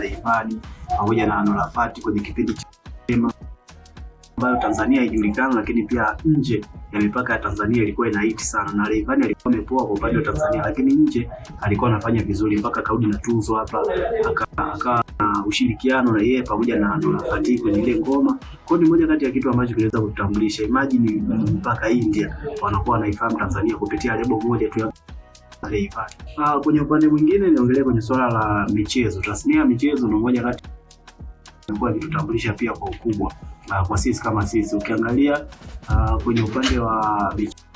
Rayvanny pamoja na Nolafati kwenye kipindi cha Chema ambayo Tanzania haijulikana, lakini pia nje ya mipaka ya Tanzania ilikuwa ina hiti sana, na Rayvanny alikuwa amepoa kwa upande wa Tanzania, lakini nje alikuwa anafanya vizuri mpaka akarudi na tuzo hapa, aka- akawa na ushirikiano na yeye pamoja na Nolafati kwenye ile ngoma. Kwa hiyo ni moja kati ya kitu ambacho kinaweza kututambulisha. Imagine mpaka India wanakuwa wanaifahamu Tanzania kupitia lebo moja tu ya Rayvanny. Ah, kwenye upande mwingine niongelee kwenye swala la michezo. Tasnia ya michezo ni moja kati imekuwa ikitutambulisha pia kwa ukubwa uh, kwa sisi kama sisi. Ukiangalia uh, kwenye upande wa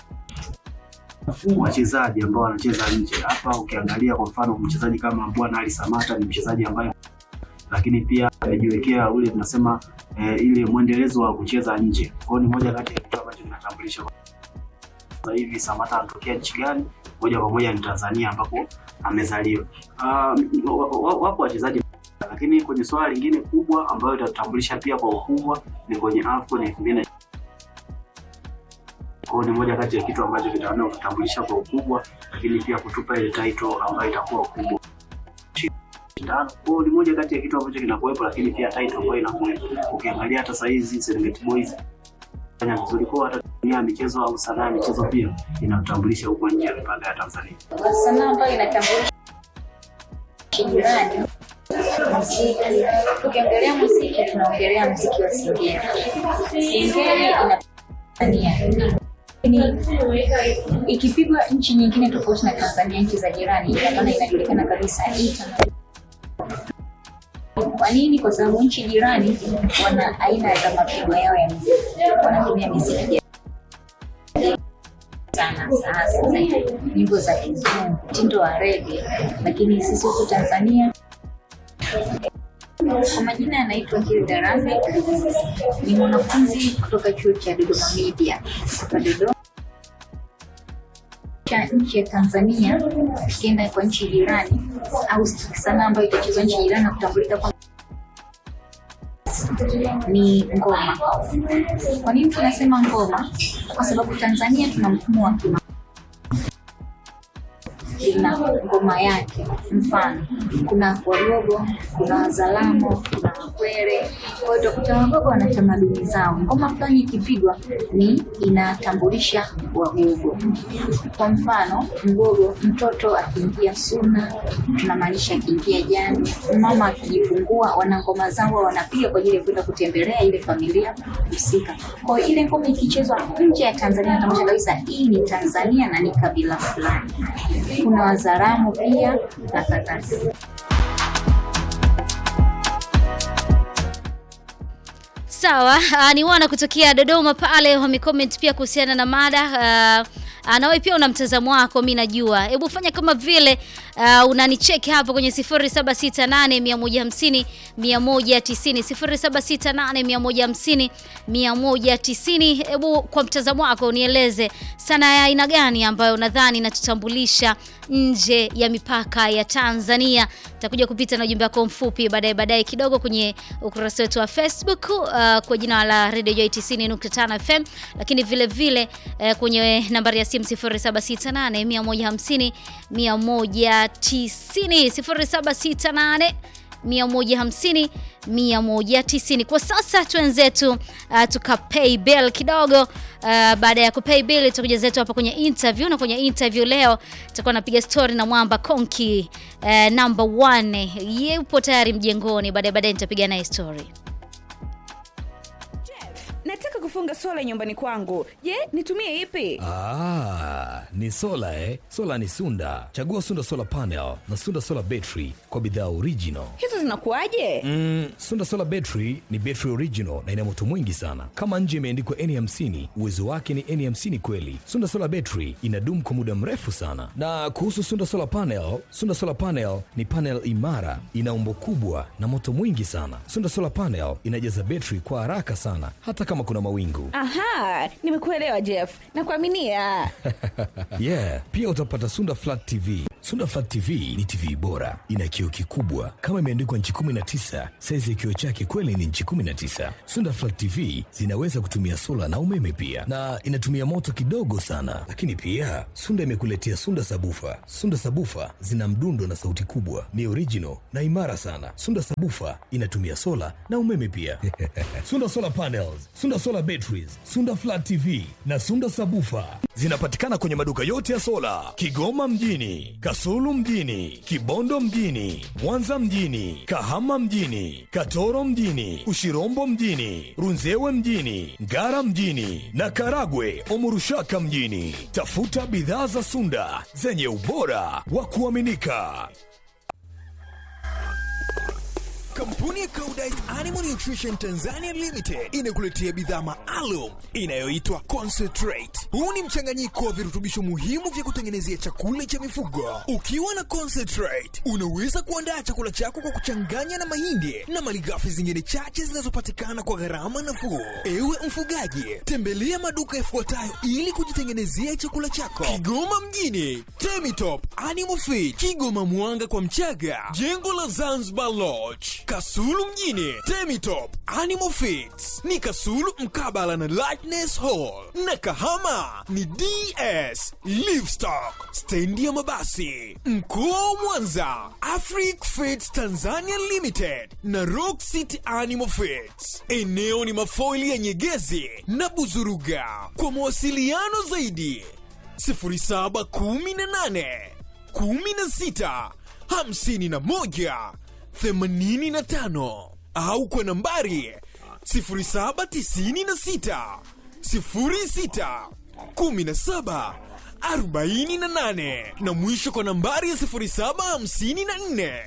wachezaji ambao wanacheza nje hapa, ukiangalia kwa mfano mchezaji kama Bwana Ali Samata ni mchezaji ambaye lakini pia amejiwekea ule tunasema eh, ile mwendelezo wa kucheza nje. Kwa hiyo ni moja kati ya kitu ambacho kinatambulisha sasa hivi Samata anatokea nchi gani, moja kwa moja ni Tanzania ambapo amezaliwa. Uh, wapo wachezaji lakini kwenye swala lingine kubwa ambayo itatambulisha pia kwa ukubwa ni kwenye AFCON elfu mbili na kwa hiyo ni moja kati ya kitu ambacho kitaona kutambulisha kwa ukubwa, lakini pia kutupa ile title ambayo itakuwa kubwa shindano. Kwa hiyo ni moja kati ya kitu ambacho kinakuwepo, lakini pia title ambayo inakuwepo. Ukiangalia hata saa hizi Serengeti Boys fanya vizuri, kwa hata dunia ya michezo au sanaa ya michezo pia inatambulisha huko nje ya mipaka ya Tanzania. sanaa ambayo inatambulisha jirani muziki. Tukiongelea muziki, tunaongelea muziki wa Singeli. Singeli ina Tanzania Ni- ikipigwa nchi nyingine tofauti na Tanzania, nchi za jirani, ina maana inajulikana kabisa hii tamaduni. Kwa nini? Kwa sababu nchi jirani wana aina za mapigo yao ya muziki, wanatumia muziki ya sana sasa nyimbo za kizungu, mtindo wa rege, lakini sisi huku Tanzania kwa majina anaitwa Hilda Rame, ni mwanafunzi kutoka chuo cha Dodoma Media kutoka Dodoma cha nchi ya Tanzania, tukienda kwa nchi jirani au sanaa ambayo itachezwa nchi jirani na kutambulika kwa ni ngoma. Kwa nini tunasema ngoma? Kwa sababu Tanzania tuna mfumo wa kima ina ngoma yake. Mfano, kuna Wagogo, kuna Wazalamo, kuna Wakwere. Kwa hiyo utakuta Wagogo wana tamaduni zao. Ngoma fulani ikipigwa ni inatambulisha Wagogo. Kwa mfano, Mgogo, mtoto akiingia suna, tunamaanisha akiingia jani, mama akijifungua, wana ngoma zao wanapiga kwa ajili ya kwenda kutembelea ile familia husika. Kwa hiyo ile ngoma ikichezwa nje ya Tanzania, inatambulisha kabisa hii ni Tanzania na ni kabila fulani kuna Wazaramo pia na kadhalika. Sawa, uh, ni wana kutokea Dodoma pale wamecomment pia kuhusiana na mada uh, uh, nawe pia una mtazamo wako, mi najua. Hebu fanya kama vile uh, unanicheki hapo kwenye 0768 150 190 0768 Hebu kwa mtazamo wako unieleze sana ya aina gani ambayo unadhani inatutambulisha nje ya mipaka ya Tanzania. Takuja kupita na ujumbe wako mfupi baadaye baadaye kidogo kwenye ukurasa wetu wa Facebook uh, kwa jina la Radio Joy 90.5 FM, lakini vile vile uh, kwenye nambari ya simu 0768 150 190 0768 150 190. Kwa sasa twenzetu uh, tukapay bill kidogo. Uh, baada ya kupay bill tutakuja zetu hapa kwenye interview, na kwenye interview leo tutakuwa napiga story na Mwamba Konki uh, number one. Yupo tayari mjengoni, baadaye baadaye nitapiga naye story. nataka kufunga sola nyumbani kwangu je nitumie ipi Ah, ni sola eh? Sola ni Sunda. Chagua Sunda Solar Panel na Sunda Solar Battery kwa bidhaa original. hizo zinakuwaje Mm, Sunda Solar Battery ni battery original na ina moto mwingi sana. Kama nje imeandikwa N50, uwezo wake ni N50 kweli. Sunda Solar Battery inadumu kwa muda mrefu sana. Na kuhusu Sunda Solar Panel, Sunda Solar Panel ni panel imara, ina umbo kubwa na moto mwingi sana. Sunda Solar Panel inajaza battery kwa haraka sana hata kama kuna mawingu. aha nimekuelewa jeff nakuaminia yeah, pia utapata Sunda Flat TV, Sunda Flat TV ni TV bora, ina kioo kikubwa kama imeandikwa nchi 19. Saizi ya kioo chake kweli ni nchi 19. Sunda Flat TV zinaweza kutumia sola na umeme pia, na inatumia moto kidogo sana. Lakini pia Sunda imekuletea Sunda Sabufa. Sunda Sabufa zina mdundo na sauti kubwa, ni original na imara sana. Sunda Sabufa inatumia sola na umeme pia. Sunda Solar Panels, Sunda Solar Batteries, Sunda Flat TV na Sunda Sabufa zinapatikana kwenye maduka yote ya sola Kigoma mjini, Kasulu mjini, Kibondo mjini, Mwanza mjini, Kahama mjini, Katoro mjini, Ushirombo mjini, Runzewe mjini, Ngara mjini na Karagwe Omurushaka mjini. Tafuta bidhaa za Sunda zenye ubora wa kuaminika. Kampuni ya Koudijt Animal Nutrition Tanzania Limited inakuletea bidhaa maalum inayoitwa Concentrate. Huu ni mchanganyiko wa virutubisho muhimu vya kutengenezea chakula cha mifugo. Ukiwa na Concentrate, unaweza kuandaa chakula chako kwa kuchanganya na mahindi na malighafi zingine chache zinazopatikana kwa gharama nafuu. Ewe mfugaji, tembelea maduka yafuatayo ili kujitengenezea chakula chako. Kigoma mjini, Temitop Animal Feed, Kigoma Mwanga kwa Mchaga, jengo la Zanzibar Lodge, Kasulu mjini, Temitop Animal Feeds ni Kasulu mkabala na Lightness Hall, na Kahama ni DS Livestock, stendi ya mabasi. Mkoa wa Mwanza, Afric Feeds Tanzania Limited na Rock City Animal Feeds. Eneo ni mafoili ya Nyegezi na Buzuruga. Kwa mawasiliano zaidi 0718 16 51 85 au kwa nambari 0796 06 17 48 na mwisho kwa nambari ya 0754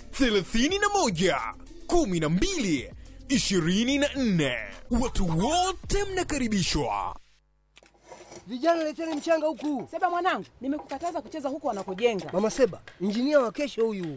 31 12 24. Watu wote mnakaribishwa. Vijana leteni mchanga huku. Seba mwanangu, nimekukataza kucheza huko wanakojenga. Mama Seba, injinia wa kesho huyu.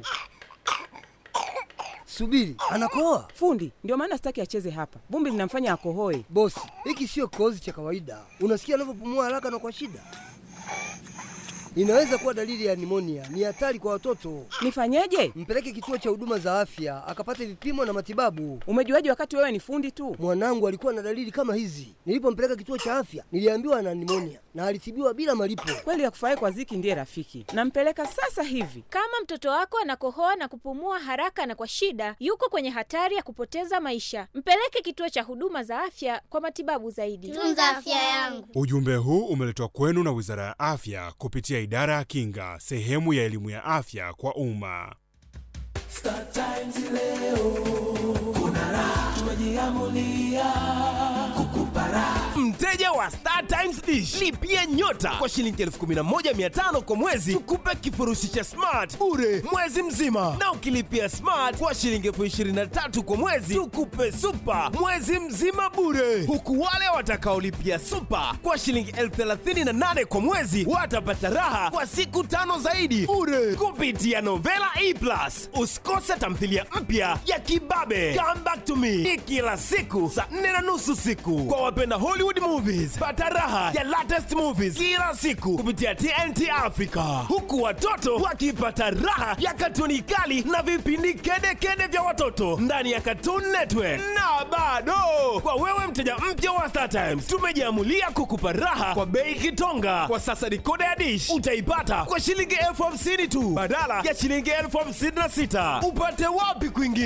Subiri, anakoa. Fundi, ndio maana sitaki acheze hapa. Vumbi linamfanya akohoe. Bosi, hiki sio kikohozi cha kawaida. Unasikia anavyopumua haraka na kwa shida. Inaweza kuwa dalili ya nimonia. Ni hatari kwa watoto. Nifanyeje? Mpeleke kituo cha huduma za afya akapate vipimo na matibabu. Umejuaje wakati wewe ni fundi tu? Mwanangu alikuwa na dalili kama hizi. Nilipompeleka kituo cha afya, niliambiwa ana nimonia na alitibiwa bila malipo. Kweli akufurahi kwa ziki ndiye rafiki. Nampeleka sasa hivi. Kama mtoto wako anakohoa na kupumua haraka na kwa shida, yuko kwenye hatari ya kupoteza maisha. Mpeleke kituo cha huduma za afya kwa matibabu zaidi. Tunza afya yangu. Ujumbe huu umeletwa kwenu na Wizara ya Afya kupitia Idara ya Kinga, sehemu ya elimu ya afya kwa umma. Star Times leo kuna raha, tumejiamulia kukupa raha. Mteja wa Star Times Dish lipia nyota kwa shilingi 11500 kwa mwezi, tukupe kifurushi cha smart bure mwezi mzima, na ukilipia smart kwa shilingi 23000 kwa mwezi, tukupe super mwezi mzima bure, huku wale watakaolipia super kwa shilingi 38000 kwa mwezi watapata raha kwa siku tano zaidi bure kupitia Novela E Plus. Usikose tamthilia mpya ya Kibabe Come Back to Me ni kila siku saa nne na nusu siku kwa wapenda Hollywood movies. Pata raha ya latest movies kila siku kupitia TNT Africa, huku watoto wakipata raha ya katuni kali na vipindi kedekede vya watoto ndani ya Cartoon Network. Na bado kwa wewe mteja mpya wa Star Times, tumejiamulia kukupa raha kwa bei kitonga. Kwa sasa dikoda ya dish utaipata kwa shilingi elfu hamsini tu badala ya shilingi elfu hamsini na sita. Upate wapi kwingine?